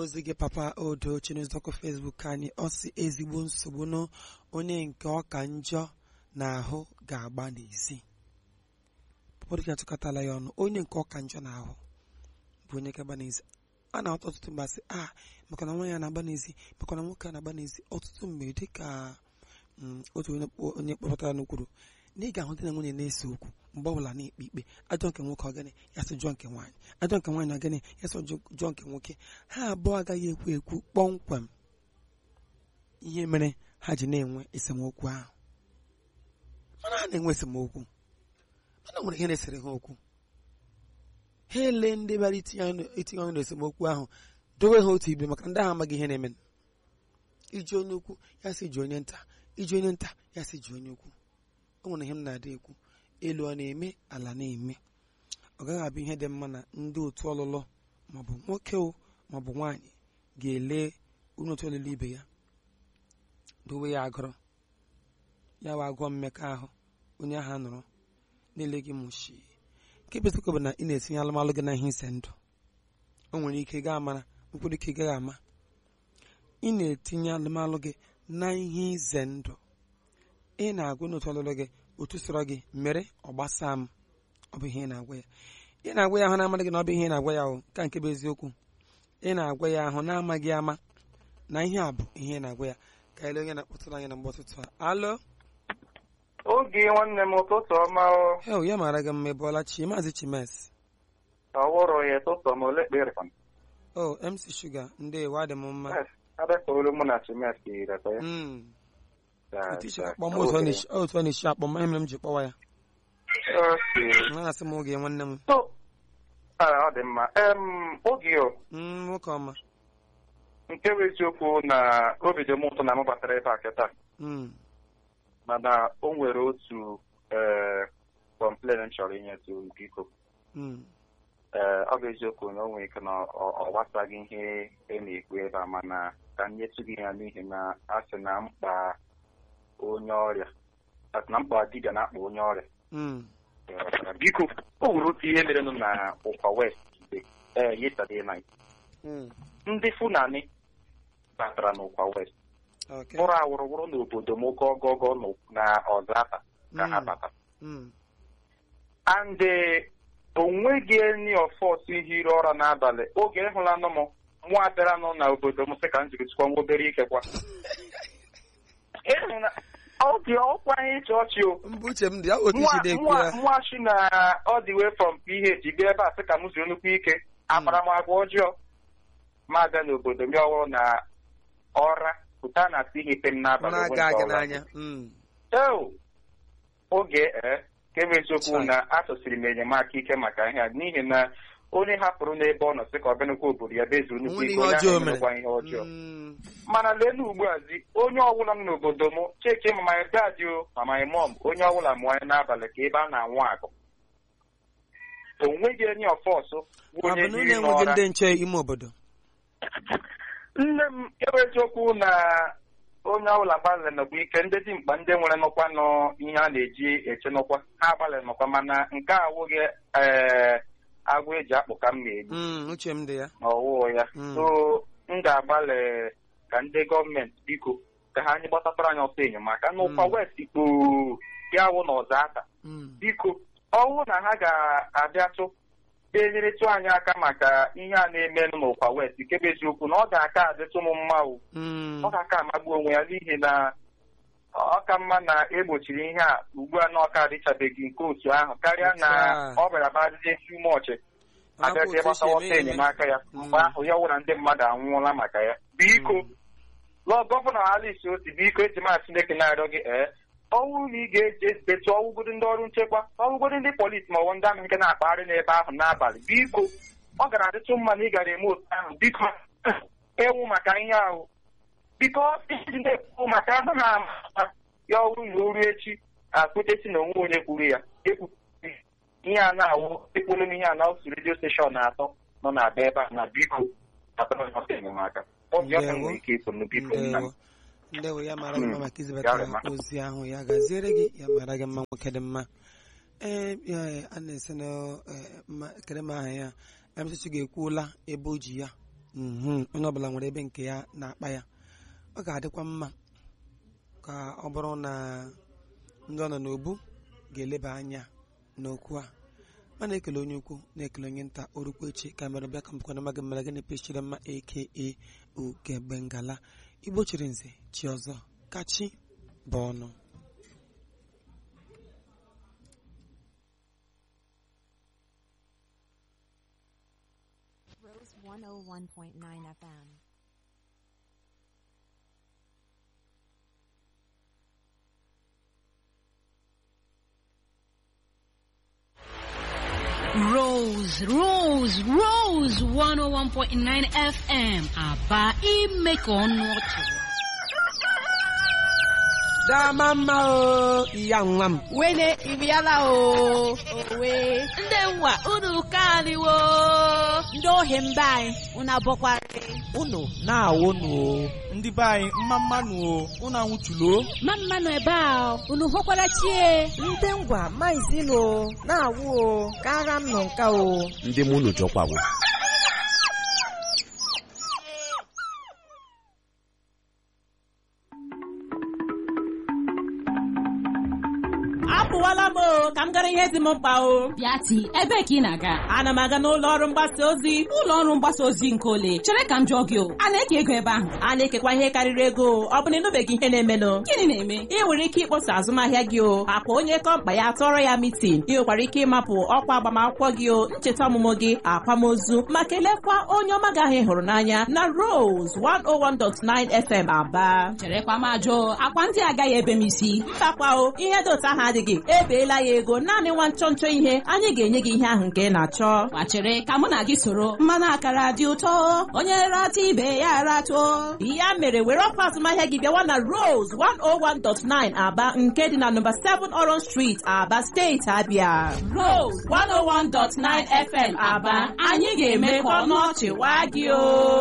ozi gị papa odo chinezọkụ fesbuk anyị ọ si ezigbo nsogbu nụ onye nke ọka njọ na-ahụ ga-agba n'ezi ụfọdụ ka atụkọtala ya ọnụ onye nke ọka njọ na-ahụ bụ onye ga-agba n'ezi a na-ahụta ọtụtụ mgbe asị a maka na nwaanyị na-agba n'ezi maka na nwoke a na-agba n'ezi ọtụtụ mgbe dịka mm, otu onye kpọ- onye kpọpụtara n'ukwuru na ị ga-ahụ di na nwunye na-ese okwu mgbe ọbụla na-ekpe ikpe ajọ nke nwoke ọgịnị ya sị jụọ nke nwaanyị ajọ nke nwaanyị ọgịnị ya sị jụ- jụọ nke nwoke ha abụọ agaghị ekwu ekwu kpọmkwem ihe mere ha ji na-enwe esemokwu ahụ mana ha na-enwe esemokwu mana nwere ihe na-esere ha okwu ha ele ndị bịara itinye ọnụ- itinye ọnụ n'esemokwu ahụ dowe ha otu ibe maka ndị ahụ amaghị ihe na-eme iji onye ukwu ya sị ji onye nta iji onye nta ya sị ji onye ukwu o nwere ihe m na-adị ekwu elu ọ na-eme ala na-eme ọ gaghị abụ ihe dị mma na ndị otu ọlụlụ maọbụ nwoke o maọbụ nwaanyị ga-ele onye otu ọlụlụ ibe ya dowe ya agụrụ ya wa agụọ mmekọahụ onye ahụ nụrụ na-ele gị mụchi nke bụ eziokwu bụ na ị na-etinye alụmalụ gị na ihe ise ndụ o nwere ike gaa amara nkwere ike gaghị ama ị na-etinye alụmalụ gị na ihe ize ndụ ị na-agwa n'otu ọlụlụ gị otu sọrọ gị mere ọ gbasaa m ọ bụ ihe ị na-agwa ya ị na-agwa ya ahụ na-amaghị gị na ọ bụ ihe ị na-agwa ya ahụ ka nke bụ eziokwu ị na-agwa ya ahụ na-amaghị ama na ihe a bụ ihe ị na-agwa ya ka ele onye na-akpọtụrụ anyị na mgbe ụtụtụ a alo oge nwanne m ụtụtụ ọma o hel ya mara gị mma ịbụọla chi maazị chimes ọwụrụ ya ụtụtụ m ole kpere o mc shuga ndị ewe adị m mma adakọolu mụ na chimes ireta ya Mm. Da- otu isi da- akpọ m otu ọ oge. na-esi- otu ọ na-esi akpọ m ihe mere m ji kpọwa ya Okay. na asị m oge nwanne m So, ah, ọ dị mma em oge o Mm, nwoke ọma nke bụ eziokwu na obi dị m ụtọ na m batara ebe a kịta Mm, mana o nwere otu ee kọmplen m chọrọ inyetu biko mm, ee ọ bụ eziokwu na o nwere ike na ọ ọ gbasaghị ihe e na-ekwu ebe a mana ka m nyetụ gị ya n'ihi na a sị na mkpa onye ọrịa a sị na mkpa dibịa na-akpa onye ọrịa mm, Ee, biko o nwere otu ihe merenụ na ụkwa west ee yesterday night mm. ndị fulani batara n'ụkwa west Okay. bụrụ awụrụwụrụ n'obodo m gọgọgọ nọ na ọzata ka ha Mm, bata mm, and o nweghị enyi ọfọs hiri ụra n'abalị oge ịhụlanụ m mụ abịaranụ na obodo m sị ka m jiri tụkwa nwa obere ike kwa ịhụna ọ dị ọkwa ihe ịchị ọchị o mbụ uche m dị ya otu isi na-ekwu ya nwachi na ọ dị wee from ph bịa ebe a sị ka m zuru nnukwu ike akpara m agwa ọjọọ ma abịa n'obodo m ọhụrụ na ọra pụta na si ihe m n'abalị na-aga aga n'anya Mm, eo oge ee nke bụ eziokwu Chai. na atụsiri m enyemaka ike maka ihe a n'ihi na onye hapụrụ n'ebe ọ nọ sị ka ọ bịanụkwa obodo ya bezuru nnukwu Onwere ike ihe onye ọjọọ ahụ mere. emekwa ihe ọjọọ mm, mana leenụ ugbu a zi onye ọbụla nọ n'obodo m cheke ma my dad o ma my mom onye ọbụla mụọ ya n'abalị ka ebe a na-anwụ agụ o nweghị enyi ọfọsụ bụ ọ onye bụ na unu hiri enweghị n'ọra ndị nche ime obodo nne m ebe eziokwu na onye ọbụla gbalịrị nọkwa ike ndị dimkpa ndị nwere nọkwa nọ ihe a na-eji eche nọkwa ha gbalịrị nọkwa mana nke a awụghị ee agwọ eji akpụ ka m na-egbu Mm, uche m dị ya ọwụụ ya Mm. so m ga-agbalị ka ndị gọọmenti biko ka ha anyị gbatatara anyị ọsọ enyemaka n'ụkwa Mm. west ikpo ya wụ na ọza aka Mm, biko ọwụ na ha ga-abịatụ enyerịtụ anyị aka maka ihe a na-emenụ n'ụkwa west nke bụ eziokwu na ọ ga-aka adịtụ m mma o mm, ọ ga-aka amagbu onwe ya n'ihi na ọ ka mma na egbochiri ihe a ugbu a na ọka adịchabeghị nke otu ahụ karịa na Otu a. ọ bịara badịzie tumọchị Hapụ abịazie otu esi gbatawa eme ọsọ ihe. enyemaka ya Mm. mgbe ahụ ya wụra ndị mmadụ anwụọla maka ya biko Mm. lọ gọvanọ Alice Oti biko eji ma Chineke na-arịọ gị ee ọnwụ na ị ga-eji ezidetu ọwụgodo ndị ọrụ nchekwa ọwụgodo ndị polisi ma ọ bụ ndị amị nke na-akpagharị n'ebe ahụ n'abalị biko ọ gara adịtụ mma na ị gara eme otu ahụ biko ewu maka ihe ahụ biko iji na-ekwu maka ahụ na-ama ya ọrụ na oru echi akpụtesi na onwe onye kwuru ya ekwu ihe a na-awụ ekpolu m ihe a na otu redio steshọn atọ nọ na-abịa ebe a na biko atọrọ ọsọ enyemaka obi ọkụ Ndewo. nwere ike ịpụ biko nna m ndewo ndewo ya mara gị mma Mm, maka ya izibatara rịma. ozi ahụ ya gaziere gị ya mara gị mma nwoke dị mma ee ya a na-ese na eh, ma- kere m aha ya emesichi ga-ekwuola ebe o ji ya mhm, onye ọbụla nwere ebe nke ya na-akpa ya ọ ga-adịkwa mma ka ọ bụrụ na ndị ọ nọ n'obu ga-eleba anya n'okwu a ma na-ekele onye ukwu na-ekele onye nta orukwu echi ka mere bịa ka mpụkwana maga mmere gịnị pechiri mma aka ugegbe ngala igbo chiri nze chi ọzọ kachi bụ ọnụ Rose 101.9 FM. Rose, Rose, Rose 101.9 FM aba ime ka ọnụ ọchị dama mma o ya nwa m wene iriala o owe ndị nwa unu kaliwo ndị ohi mba anyị unu abọkwarị unu na-awụ nụ o ndị be anyị mma mmanụ o unu anwụchulo ma mmanụ ebe a unu hụkwara chie ndị ngwa maizilo na-awụ o ka agha m nọ nka o ndị mụ unu jọkwawo apụwala m o ka m gara ihe dị m mkpa o bịati ebe ka ị na-aga ana m aga n'ụlọ ọrụ mgbasa ozi ụlọ ọrụ mgbasa ozi nke ole chere ka m jụọ gị o a na-eke ego ebe ahụ a na-ekekwa ihe karịrị ego ọ bụ na ịnụbeghị ihe na-emenụ gịnị na-eme ị nwere ike ịkpọsa azụmahịa gị o akwa onye kọmpa ya tọrọ ya mitin ị nwekwara ike ịmapụ ọkwa agbamakwụkwọ gị o ncheta ọmụmụ gị akwamozu ma kelekwa onye ọma gị ahụ ị hụrụ n'anya na Rose 101.9 FM Aba cherekwa m ajụ akwa ndị agaghị ebe m isi mbakwa o ihe dị otu ahụ adịghị ebeela ya ego naanị nwa nchọ nchọ ihe anyị ga-enye gị ihe ahụ nke ị na-achọ gbachere ka mụ na gị soro mmanụ akara dị ụtọ onye rata ibe ya ratuo ya mere were ọkwa azụmahịa gị bịawa na Rose 101.9 Aba nke dị na nọmba 7 Orange Street Aba steeti Abia Rose 101.9 FM Aba anyị ga-eme ka ọnụ ọchị waa gị o